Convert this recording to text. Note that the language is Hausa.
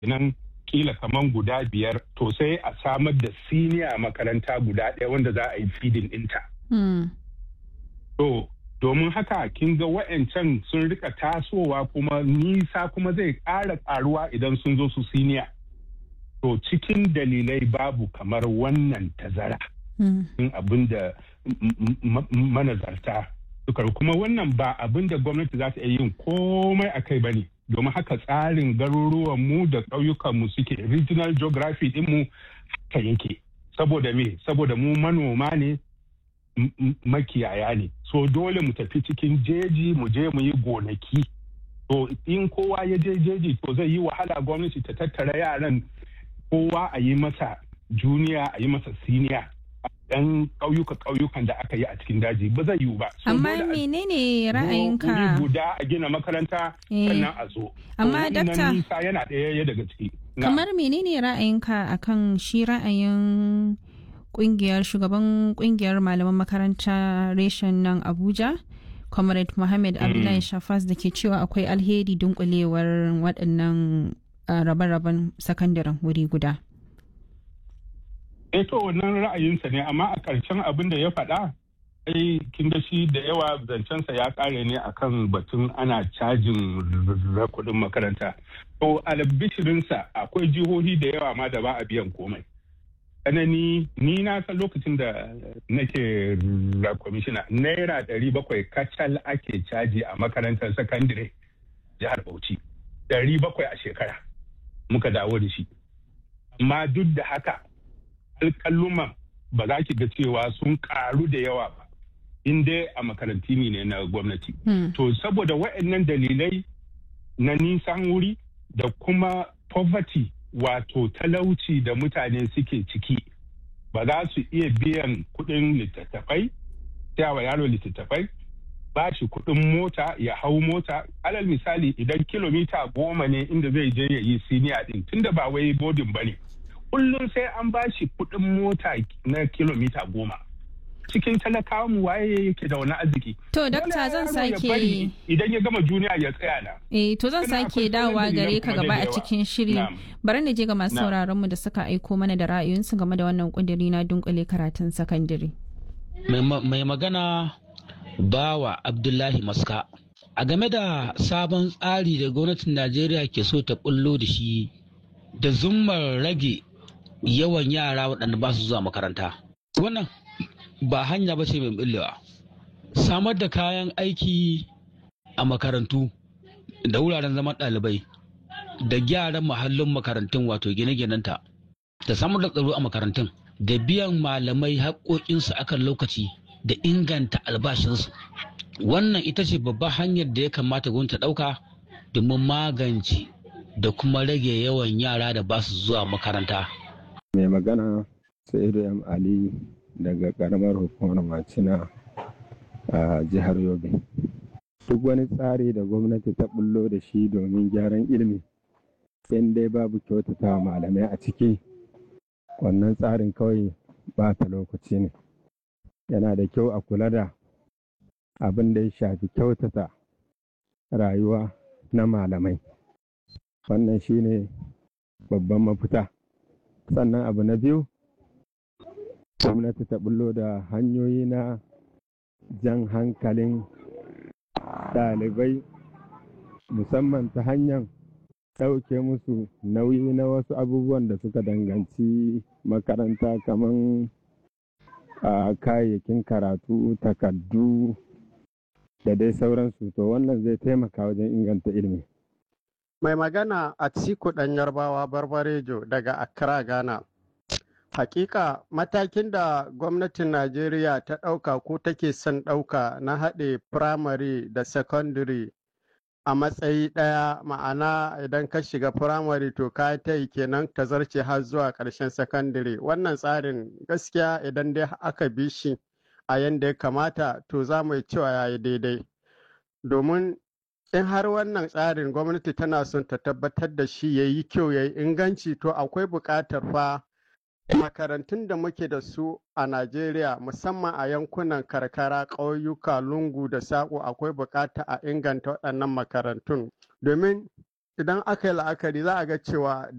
nan kila kaman guda biyar to sai a samar da siniya makaranta guda ɗaya wanda za a yi feeding ɗinta. To domin haka kin ga wa'ancan sun rika tasowa kuma nisa kuma zai ƙara ƙaruwa idan sun zo su siniya. To cikin dalilai babu kamar wannan tazara. In abin da manazarta suka kuma wannan ba abin da gwamnati za ta iya yin komai a kai ba ne. Domin haka tsarin garuruwanmu da ƙauyukanmu suke regional geography ɗinmu haka yake. Saboda me? Saboda mu manoma ne makiyaya ne so dole mu tafi cikin jeji mu je mu yi gonaki to in kowa ya je jeji to zai yi wahala gwamnati ta tattara yaran kowa a yi masa juniya a yi masa siniya ɗan ƙauyuka ƙauyukan da aka yi a cikin daji ba zai yiwu ba. Amma menene ra'ayinka? guda a gina makaranta sannan a zo. Amma dakta nisa yana ɗaya daga ciki. Kamar menene ra'ayinka akan shi ra'ayin kungiyar shugaban kungiyar malaman makaranta reshen nan abuja comrade mohammed abdullahi shafas da ke cewa akwai alheri dunkulewar waɗannan rabe-raben sakandaren wuri guda to wannan ra'ayinsa ne amma a ƙarshen abin da ya faɗa ai kin da shi da yawa zancensa ya ƙare ne akan batun ana cajin kuɗin makaranta to albishirinsa akwai jihohi da yawa ma da ba a biyan komai tsanani ni na san lokacin da nake kwamishina naira ɗari bakwai kacal ake caji a makarantar sakandire jihar bauchi ɗari bakwai a shekara muka dawo da shi amma duk da haka alƙalluman ba za ki ga cewa sun ƙaru da yawa ba in dai a makaranti ne na gwamnati to saboda waɗannan dalilai na nisan wuri da kuma poverty wato talauci da mutane suke ciki ba za su iya biyan kuɗin littattafai wa yaro littattafai ba shi kuɗin mota ya hau mota alal misali idan kilomita goma ne inda zai je ya yi siniya ɗin tunda ba wai bodin ba ne kullum sai an ba shi kuɗin mota na kilomita goma cikin talakawa mu waye yake da wani arziki. To dakta zan sake idan ya gama juniya ya tsaya na. Eh to zan sake dawowa gare ka gaba a cikin shiri. Bari na je ga masu sauraron mu da suka aiko mana da ra'ayoyinsu game da wannan kudiri na dunkule karatun sakandare. Mai magana bawa Abdullahi Maska. A game da sabon tsari da gwamnatin Najeriya ke so ta bullo da shi da zummar rage yawan yara waɗanda ba su zuwa makaranta. Wannan ba hanya ba ce mai billewa samar da kayan aiki a makarantu da wuraren zaman ɗalibai da gyaran mahallin makarantun wato gine-ginenta da samar da tsaro a makarantun da biyan malamai haƙoƙinsu akan lokaci da inganta albashinsu wannan ita ce babbar hanyar da ya kamata gwamnati ɗauka domin magance da kuma rage yawan yara da ba su zuwa makaranta mai magana sa'idu m ali daga karamar hukumar macina a jihar yobe duk wani tsari da gwamnati ta bullo da shi domin gyaran ilimi in dai babu kyautata malamai a ciki wannan tsarin kawai ba ta lokaci ne yana da kyau a kula da abin da ya shafi kyautata rayuwa na malamai wannan shine babban mafita sannan abu na biyu gwamnati ta bullo da hanyoyi na jan hankalin ɗalibai musamman ta hanyar ɗauke musu nauyi na wasu abubuwan da suka danganci makaranta kamar a kayayyakin karatu takardu da dai sauransu to wannan zai taimaka wajen inganta ilimi mai magana a ciku ɗan yarbawa barbarejo daga accra ghana Hakika matakin da gwamnatin Najeriya ta ɗauka ko take son ɗauka na haɗe firamare da secondary a matsayi ɗaya ma'ana idan ka shiga firamare to ka ta yi kenan ta zarce har zuwa ƙarshen secondary wannan tsarin gaskiya idan dai aka bi shi a yadda ya kamata to za mu yi cewa ya yi daidai domin in har wannan tsarin gwamnati tana son ta tabbatar da shi ya yi kyau ya yi inganci to akwai buƙatar fa makarantun da muke da su a Najeriya musamman a yankunan karkara ƙauyuka lungu da saƙo akwai buƙata a inganta waɗannan makarantun domin idan aka yi la'akari za a ga cewa